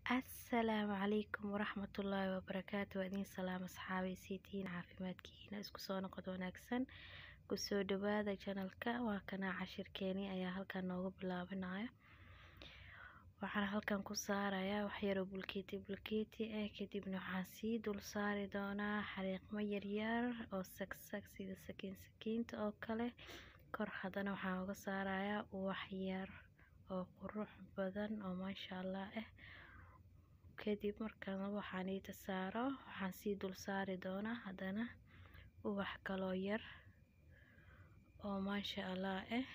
asalaamu calaykum waraxmatullaahi wabarakaatu waa idiin salaam asxaabay siitiin caafimaadkiina isku soo noqod wanaagsan kusoo dhawaada janalka waa kanaa cashirkeeni ayaa halkan noogu bilaabanayo waxaan halkan ku saarayaa waxyaroo bulkeeti bulkeeti ah kadibna waxaan sii dul saari doonaa xariiqmo yaryar oo sagsag sida sakiin sakiinta oo kale kor haddana waxaan uga saarayaa uwax yar oo qurux badan oo maasha allah ah kadib markaan waxaan iita saaro waxaan sii dul saari doonaa haddana ubax kaloo yar oo maasha allah ah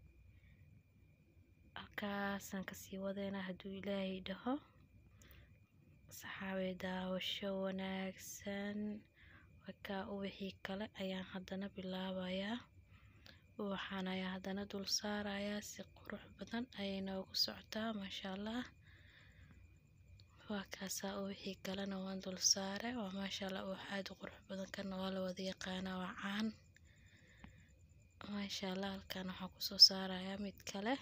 halkaasaan kasii wadeynaa hadduu ilaahay dhaho saxaabay daawasho wanaagsan wakaa ubaxii kale ayaan haddana bilaabayaa ubaxaan ayaa haddana dul saarayaa si qurux badan ayay noogu socotaa maasha allah waa kaasaa ubaxii kalena waan dul saare waa maasha allah ubax aada u qurux badan kana waa la wada yaqaanaa waa caan maasha allah halkan waxaan kusoo saarayaa mid kale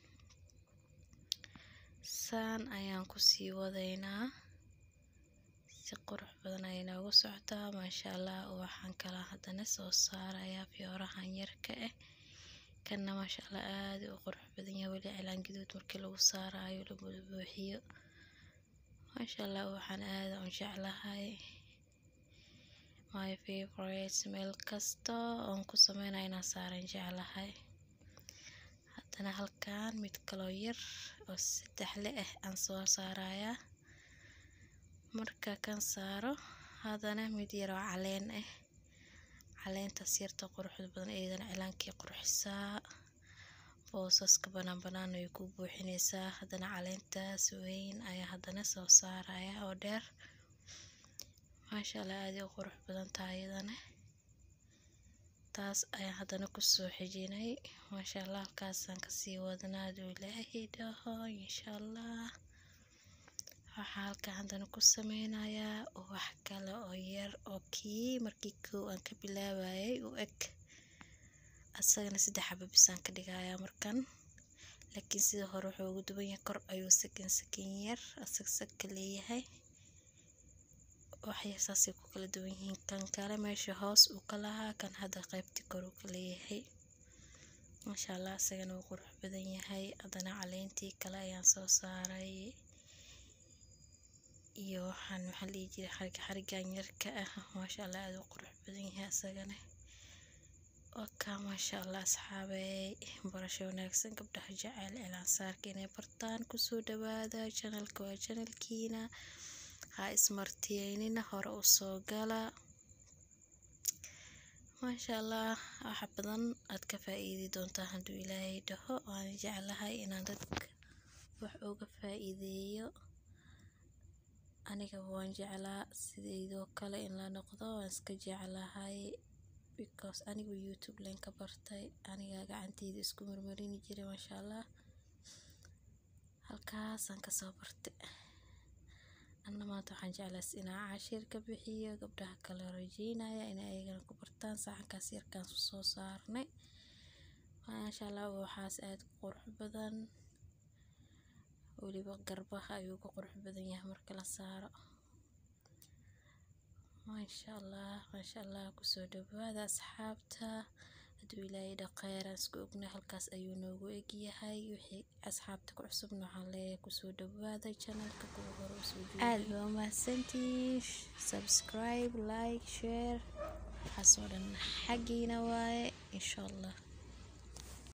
saan ayaan kusii wadaynaa si qurux badan ayay noogu socotaa maasha allah ubaxan kala haddana soo saarayaa fiyoorahan yarka ah kana maasha allah aada u qurux badan yahay weli cilaan gaduud markii lagu saarayo la buuxiyo maasha allah waxaan aada u jeclahay my favorite meel kasta oon ku sameynaya inaan saaran jeclahay haddana halkan mid kaloo yar oo saddexle ah aan soo saarayaa marka kan saaro haddana mid yar oo caleen ah caleentaas yarta quruxda badan iyadana cilaankii qurxisaa boosaska banaan banaan way ku buuxinaysaa haddana caleentaas weyn ayaa haddana soo saaraya oo dheer maasha allah aada u qurux badan tahay iyadana taas ayaan haddana kusoo xijinay maasha allah halkaasaan kasii wadnaa aduu ilaahay dhaho insha allah waxaa halkan haddana ku sameynayaa ubax kale oo yar oo kii markii kow aan ka bilaabayay u eg asagana saddex xaba bisaan ka dhigayaa markan laakiin sida hore wuxuu ugu duwan yahay kor ayuu sakin sakin yar asagsag ka leeyahay waxya saasay ku kala duwan yihiin kan kale meesha hoos uu ka lahaa kan hadda qaybtii kor uu ka leeyahay maasha allah isagana wuu qurux badan yahay haddana caleentii kale ayaan soo saaray iyo waxaan waxaan dhihi jiray xariga xarigan yarka ah maasha allah aada u qurux badan yahay isagana wakaa maasha allah asxaabey barasho wanaagsan gabdhaha jecel cilaan saarka inay bartaan kusoo dhawaada janalka waa janalkiina ha ismartiyeynina hore u soo gala maasha allah waxa badan aad ka faa-iidi doontaa hadduu ilaahay dhaho waan jeclahay inaan dadka wax uga faa-iideeyo aniga waan jeclaa sidaydoo kale in la noqdo waan iska jeclahay because anigu youtube len ka bartay aniga gacanteyda isku marmarini jiray maasha allah halkaasaan kasoo bartay anna maanta waxaan jeclaas inaa cashir ka bixiyo gabdhaha kale rajeynaya inay ayagana ku bartaan saxankaas yarkaan soo saarnay maasha allah waxaas aada u qurux badan weliba garbaha ayuu ka qurux badan yahay marka la saaro maasha allah maasha allah kusoo dhawaada asxaabta hadduu ilaahay dhaqeeraan isku ogna halkaas ayuu noogu egyahay wixii asxaabta ku cusubna waxaan leeyahay kusoo dhawaada janalka kuwa hore usoo aada waa mahadsantiin subscribe like share waxaasoo dhan xaggiina waaye insha allah